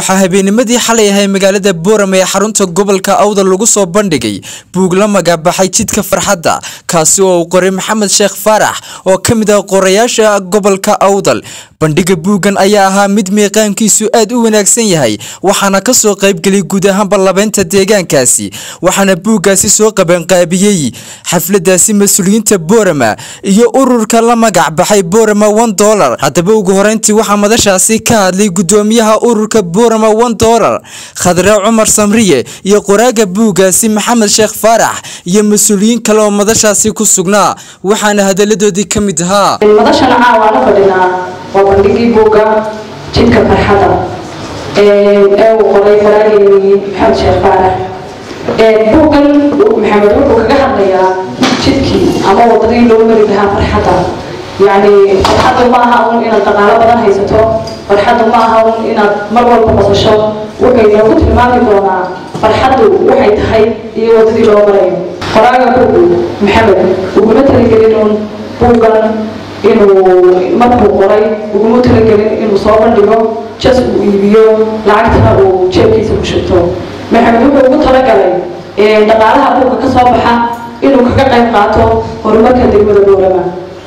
waxaa habeennimadii xalay ahay magaalada boorame ee xarunta gobolka awdal lagu soo bandhigay buug la magabaxay jidka farxadda kaasi oo uu qoray maxamed sheekh faarax oo ka mid ah qorayaasha gobolka awdal bandhiga buuggan ayaa ahaa mid miiqaankiisu aad u wanaagsan yahay waxaana ka soo qaybgelay guud ahaanba labeynta deegaankaasi waxaana buuggaasi soo qabanqaabiyey xafladaasi mas-uuliyiinta boorama iyo ururka la magac baxay boorama one dollar haddaba ugu horeyntii waxaa madashaasi ka hadlay gudoomiyaha ururka boorama one dollar khadre cumar samriye iyo qoraaga buuggaasi maxamed sheekh faarax iyo mas-uuliyiin kale oo madashaasi ku sugnaa waxaana hadaladoodii ka mid ahaa madashana caawa la fadhinaa waa bandhigii buugga jidka farxada ee uu qoray faraageeni maxamed sheekh faarax buuggan maxamed wuxuu kaga hadlayaa jidkii ama wadadii loo mari lahaa farxadda yacni farxaddu ma aha un inaad dhaqaalo badan haysato farxaddu ma aha un inaad mar walba qosasho wuxuu inoogu tilmaami doonaa farxaddu waxay tahay iyo wadadii loo marayo qoraaga buuggu maxamed uguma talagelin un buuggan inuu markuu qoray uguma talagelin inuu soo bandhigo jas uu iibiyo lacagtana uu jeebkiisa ku shubto maxamed wuxuu ugu talagalay dhaqaalaha buugga ka soo baxa inuu kaga qayb qaato horumarka degmada boorama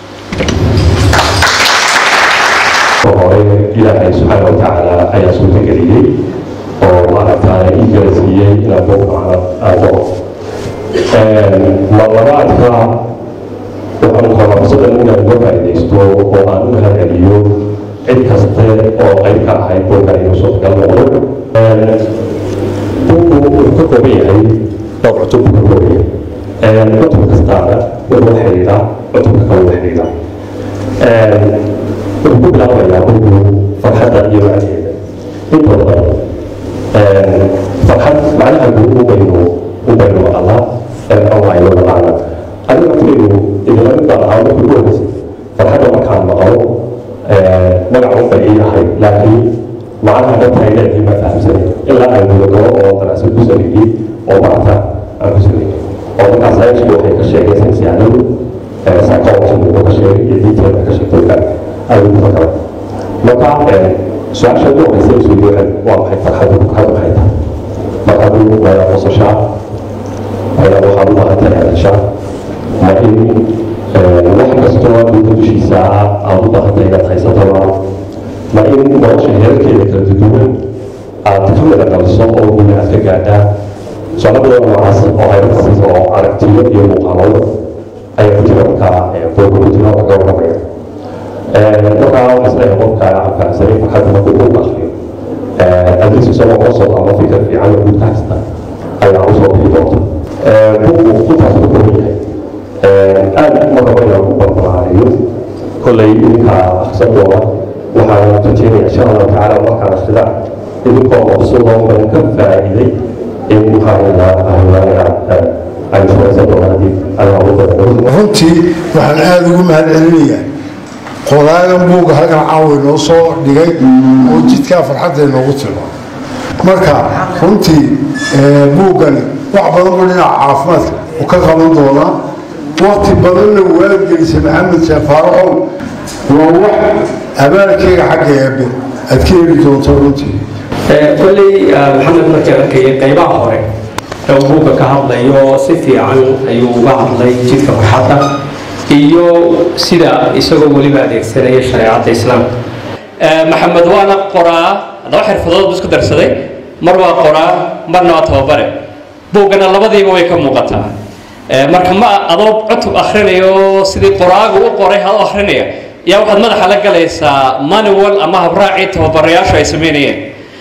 hore ilaahay subxaana watacaala ayaa suurtageliyey oo maaragtaa ii garasiiyey inaan buug macno aado marlabaadka waxaan rabaa fursadan inaan uga faa'iidaysto oo aan u mahadceliyo cid kaste oo qayb ka ahayd buuggan inuu suurtagal noqdo buuggu wuxuu ka kooban yahay dhowr cutub buu ka kooban yahay cutub kastaana wuxuu xidhiidhaa cutubka kale u xidhiidhaa wuxuu ku bilaabayaa buuggu farxadda iyo macnaheeda inta badan farxad macnaha guud ubaynu ubaynu maqalaa online maqaana aniga lafteedu idinla mid baan ahaa markii ugu horeysay farxadda markaan maqalo magac un bay ii ahay laakiin macnaha dhabta ay leedahay ma fahamsanay ilaa aan gudagalo oo darasad ku sameeyey oo maanta aan ku sameeyey oo markaas saynsku waxay ka sheegay saynsyahanadu psychology uu ka sheegay iyo detail ka sheegtay ayuu ku fakara marka su-aasha ugu horeysa isweydi waxay waa maxay farxaddu farxaddu maxay tahay farxaddu waa qosashaa ayaa waxaad u baahan tahay hadashaa ma in wax kastoo dhulka dushiisa ah aad u baahan tahay inaad haysataba ma in nolosha heerarkeeda kala duduwan aad ka mida dhaliso oo guuli aad ka gaadhaa su-aalo badan noocaas oo hayrakas oo aragtiyo iyo muuqaalooda ayaa ku jira markaa booga ku jira oo ka warramaya markaa waxaa isleeyahay qofka fahamsanay farxadda markuu buug akriyo adlis isagoo kala soo ama fikir fiican oo guud ka haysta ayaa usoo bixi doonta buuggu intaas ku kooban yahay aad ma rabo inaan ku barbaraariyo kollay idinkaa akhrisan doona waxaan rajeynaya insha allahu tacaala markaan akhrida idinkoo mabsuudoo badan ka faa'iiday in maxaa aan shaqaysan doona haddii adaa ugu badan runtii waxaan aada ugu mahad celinayaa qoraagan buugga halkan caawa inoo soo dhigay oo jidkaa farxadda inoogu timo marka runtii buuggani wax badan buu dhinaca caafimaadka u ka qaban doonaa wakti badanna waalgelisay maxamed sheekh faaraxow waa wax abaalkeyga xagga eebe aad ka heli doonto runtii kolley maxamed markii arkayay qaybaha hore ee uu buugga ka hadlayo si fiican ayuu uga hadlay jidka farxadda iyo sida isagoo weliba adeegsanaya shareecadda islaamka maxamed waana qoraa laba xirfadood buu isku darsaday mar waa qoraa marna waa tababare buuggana labadiiba way ka muuqataa marka ma adoo cutub akhrinayo sidii qoraagu u qoray hado akhrinaya yaa waxaad madaxa la galaysaa manual ama habraacii tababarayaashu ay sameynayeen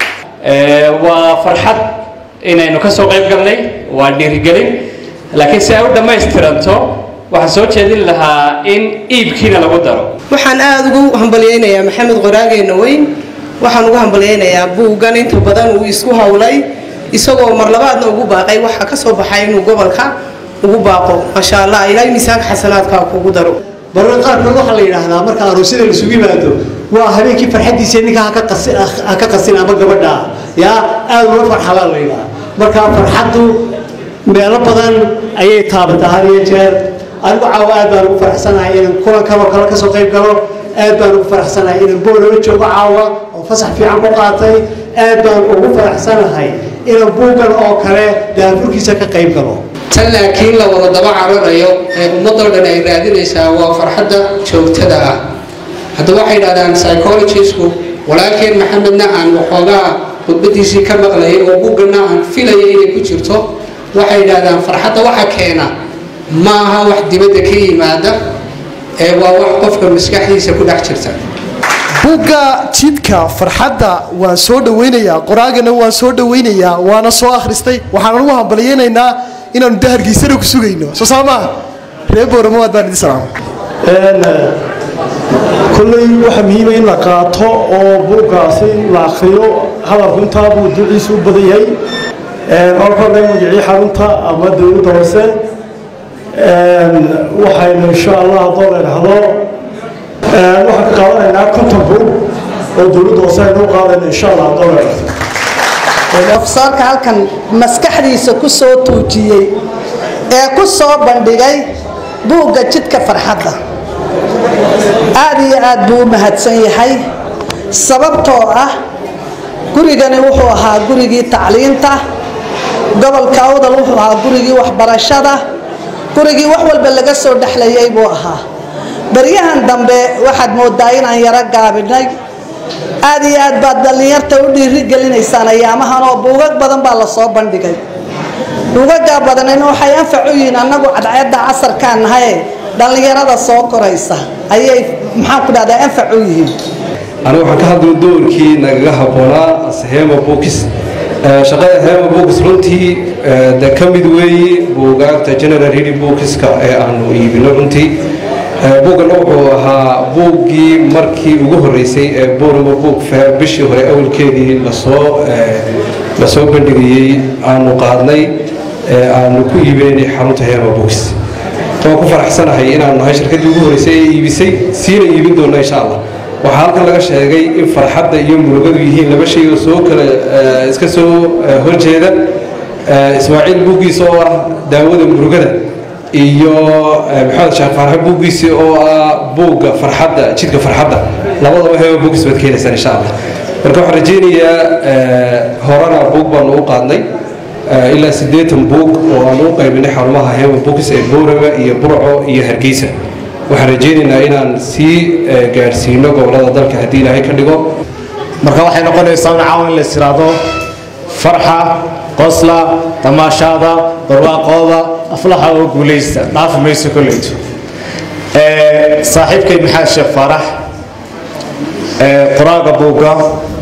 waa farxad inaynu ka soo qayb galnay waa dhiirigelin laakiin si ay u dhammaystiranto waxaan soo jeedin lahaa in iibkiina lagu daro waxaan aada ugu hambalyaynayaa maxamed qoraageena weyn waxaan ugu hambalyaynayaa buuggan inta badan uu isku howlay isagoo mar labaadna ugu baaqay waxa ka soo baxay inuu gobolka ugu baaqo maasha allah ilaahay miisaanka xasanaadkaa kugu daro barar qaarkood waxaa la yidhaahdaa marka aroosyada laisugu yimaado waa habeenkii farxaddiisa ninka ha ka qasin ama gabadha yaa aada uga farxadaa la yidhaha marka farxaddu meelo badan ayay taabataa had iyo jeer anigu caawa aad baan ugu faraxsanahay inaan kulan kaloo kale kasoo qayb galo aad baan ugu faraxsanahay inaan boolala joogo caawa oo fasax fiican ku qaatay aad baan ugu faraxsanahay inaan buuggan oo kale daafurkiisa ka qayb galo tan laakiin la wada daba cararayo ee ummadoo dhan ay raadinaysaa waa farxadda joogtada ah haddaba waxay yidhahdaan psychologisku walaalkeen maxamedna aan waxoogaa khudbadiisii ka maqlayay oo buugganna aan filaya inay ku jirto waxay yidhahdaan farxadda waxa keena ma aha wax dibadda ka yimaada ee waa wax qofka maskaxdiisa ku dhex jirta buugga jidka farxadda waan soo dhawaynayaa qoraagana waan soo dhawaynayaa waana soo akhristay waxaan ugu hambalyaynaynaa inaanu dahargiisana ku sugayno soo saamaa reer booramawaad baan idin salaama kolley waxaa muhiima in la qaato oo buuggaasi la akriyo hadalku intaa buu duciisu u badan yahay orkordha magicii xarunta ama dowladda hoose waxaynu insha allah haddoo la idhahdo waxaan ka qaadanaynaa konton buug oo dowladda hoose aynu u qaadayno insha allah haddoo la idhahdo ofsaarka halkan maskaxdiisa ku soo tuujiyey ee ku soo bandhigay buugga jidka farxadda aad iyo aad buu u mahadsan yahay sababtoo ah gurigani wuxuu ahaa gurigii tacliinta gobolka awdal wuxuu ahaa gurigii waxbarashada gurigii wax walba laga soo dhexlayay buu ahaa baryahan dambe waxaad moodaa inaan yaro gaabinay aad iyo aad baad dhallinyarta u dhiirigelinaysaan ayaamahan oo buugag badan baa lasoo bandhigay buugagaa badanina waxay anfac u yihiin annagu cadceedda casarkaan nahaye dhallinyarada soo koraysa ayay maxaan ku dhahdaa anfac u yihiin anigu waxaan ka hadlay doorkii nagaga habboonaa hema bookis shaqada hema bookis runtii de ka mid weeye buugaagta general reading bookiska ee aanu iibino runtii buuggana wuxuu ahaa buuggii markii ugu horreysay ee borama book fair bishii hore awalkeedii lasoo lasoo bandhigayey aanu qaadnay aanu ku iibinay xarunta hema bookis waan ku faraxsanahay inaanu nahay shirkaddii ugu horreysay ee iibisay siina iibin doona insha allah waxaa halkan laga sheegay in farxadda iyo murugadu yihiin laba shay oo soo kala iska soo horjeeda ismaaciil buuggiisa oo ah daawada murugada iyo maxamed sheekh farxe buuggiisi oo ah buugga farxadda jidka farxadda labadaba heba buuggiis baad keenaysaan insha allah marka waxaan rajaynayaa horena buug baanu u qaadnay ilaa siddeetan buug oo aanu u qaybinay xarumaha hema buugis ee boorama iyo burco iyo hargeysa waxaan rajaynaynaa inaan sii gaadhsiino gobolada dalka haddii ilaahay ka dhigo marka waxay noqonaysaa un caawan in la istiraado farxa qosla tamaashaada barwaaqooda aflaxa oo guulaysta dhaafi mayso kolleyto saaxiibkay maxamed sheekh faarax qoraaga buugga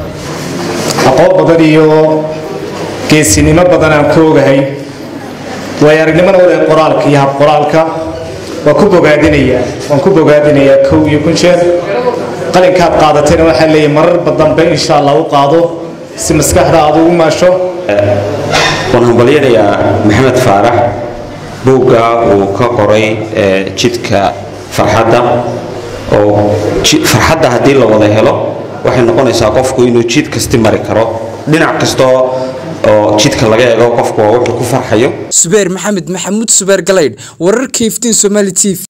aqoon badan iyo geesinimo badan aan ka ogahay way aragnimona wada qoraalka iyo hab qoraalka waan ku bogaadinayaa waan ku bogaadinayaa kow iyo kun jeer qalinkaad qaadatayna waxaa leeyahay mararba dambe insha allah u qaado si maskaxda aad ugu maasho waan hambalyanayaa maxamed faarax buugga uu ka qoray jidka farxadda oo farxadda haddii la wada helo waxay noqonaysaa qofku inuu jid kasti mari karo dhinac kastoo oo jidka laga eego qofku waa wuxuu ku farxayo subeer maxamed maxamuud subeer galaydh wararka iftiin somaali t v